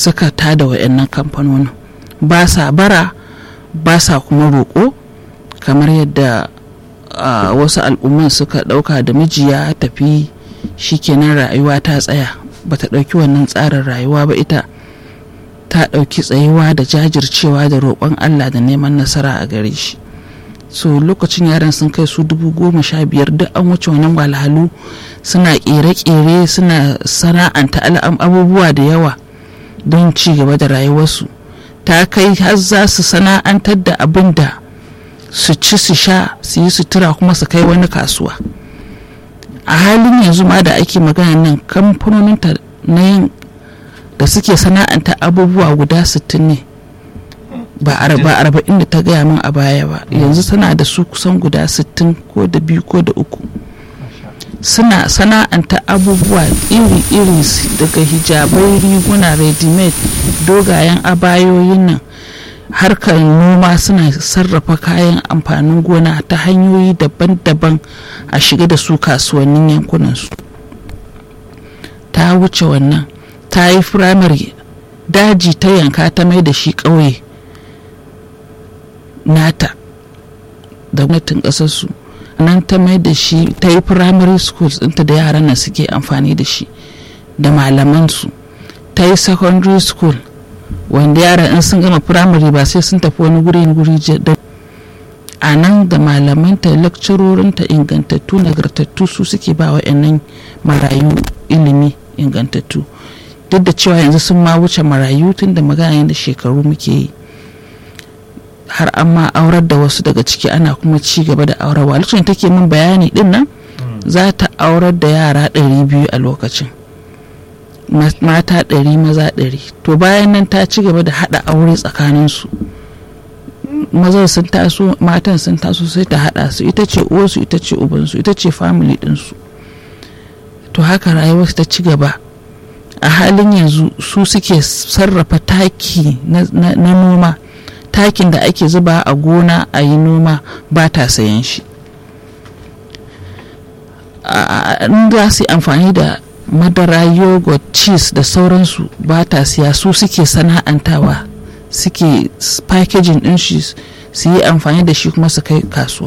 suka tada wa'annan kamfanonin ba sa bara ba sa kuma roƙo kamar yadda uh, wasu al'umman suka ɗauka da miji ya tafi shikenan rayuwa ta tsaya ba ta ɗauki wannan tsarin rayuwa ba ita ta ɗauki tsayuwa da jajircewa da roƙon allah da neman nasara a gare shi so lokacin yaran sun kai su dubu goma sha biyar duk an wuce wannan walhalu suna ƙere-ƙere suna sana'anta abubuwa da yawa don ci gaba da rayuwarsu ta kai har za su sana'antar da abin da su ci su sha su yi sutura kuma su kai wani kasuwa a halin yanzu ma da ake magana nan kamfanonin na yin da suke sana'anta abubuwa guda 60 ne ba arba'in da ta gaya min a baya ba yanzu tana da su kusan guda 60 ko da biyu ko da uku suna sana'anta abubuwa iri-iri daga hijabai riguna ready-made dogayen abayoyin nan harkar noma suna sarrafa kayan amfanin gona ta hanyoyi daban-daban a shiga da su kasuwannin yankunansu ta wuce wannan ta yi firamare daji ta yanka ta mai da shi ƙauye nata da gwamnatin ƙasarsu nan ta mai da shi ta yi primary schools ɗinta da yaran nan suke amfani da shi da malamansu ta yi secondary school wanda yaran in sun gama primary ba sai sun tafi wani guri guri da a nan da malamanta lakcarorinta ingantattu nagartattu su suke ba wa marayu ilimi ingantattu duk da cewa yanzu sun ma wuce marayu tun da magana da shekaru muke yi har an ma aurar da wasu daga ciki ana kuma ci gaba da aurarwa lokacin take min bayani din nan za ta aurar da yara ɗari biyu a lokacin mata ɗari maza ɗari to bayan nan ta ci gaba da haɗa aure tsakaninsu mazan sun taso matan sun taso sai ta haɗa su ita ce uwarsu ita ce ubansu ita ce family ɗinsu to haka rayuwar ta ci gaba a halin yanzu su suke sarrafa taki na noma takin da ake zuba a gona a yi noma ba ta sayan shi in za su yi amfani da madara yogurt cheese da sauransu ba ta siya su suke sana'antawa suke packaging din shi su yi amfani da shi kuma su kai kasuwa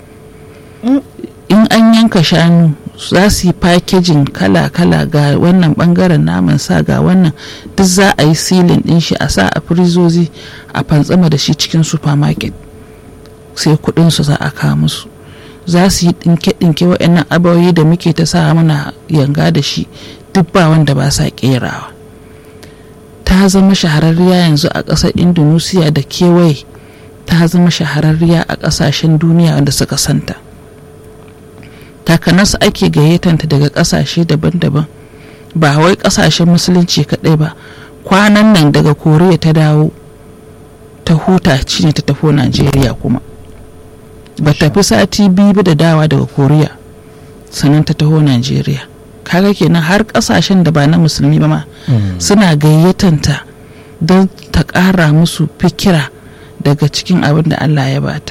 in an yanka shanu za su yi packaging kala-kala ga wannan bangaren naman sa ga wannan duk za a yi silin din shi a sa a firizozi a fantsama da shi cikin supermarket sai kudin su za a kawo musu za su yi dinke-dinke waɗannan abawoyi da muke ta sa muna yanga da shi duk ba wanda ba sa kerawa ta zama shahararriya yanzu a ƙasar indonesia da kewaye ta zama shahararriya a ƙasashen duniya wanda suka santa takanas ake gayyatarta daga ƙasashe daban-daban ba wai ƙasashen musulunci kaɗai ba kwanan nan daga koriya ta dawo ta huta ne ta tafi najeriya kuma ba tafi sati biyu da dawa daga koriya sannan ta taho najeriya kaga kenan har kasashen da ba na musulmi ba ma suna gayyatanta don ta ƙara musu fikira daga cikin abin da allah ya bata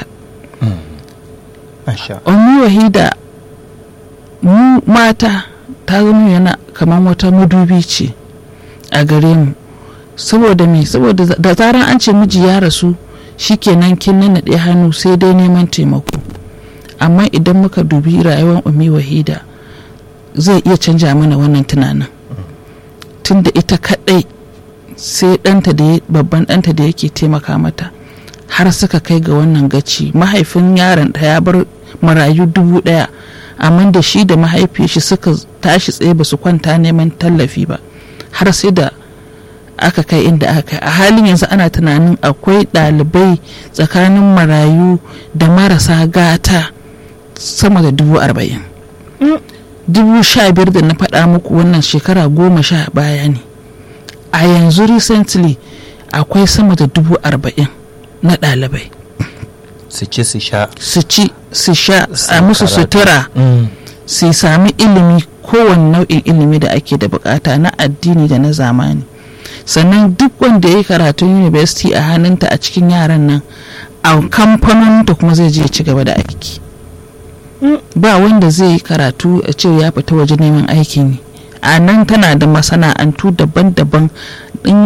Ummi wahida mu mata ta zama yana kamar wata madubi ce a gare mu saboda me saboda da zaran an ce miji ya rasu shikenan kin nanaɗe hannu sai dai neman taimako amma idan muka dubi rayuwar umi wahida zai iya canja mana wannan tunanin tunda ita kaɗai sai ɗanta da babban ɗanta da yake taimaka mata har suka kai ga wannan gaci mahaifin yaron ta ya bar marayu dubu ɗaya amma da shi da mahaifiyar shi suka tashi tsaye ba su kwanta neman tallafi ba har sai da aka kai inda aka kai a halin yanzu ana tunanin akwai ɗalibai tsakanin marayu da marasa gata sama da dubu arba'in dubu sha biyar da na faɗa muku wannan shekara goma sha baya ne a yanzu recently akwai sama da dubu arba'in na ɗalibai su ci su sha su ci su sha a musu sutura su sami ilimi kowane nau'in ilimi da ake da bukata na addini da na zamani sannan duk wanda ya yi karatun university a hannunta a cikin yaran nan a kamfanoninta kuma zai je ci gaba da aiki ba wanda zai yi karatu a ce ya fita waje neman aikin yi a nan tana da masana'antu daban-daban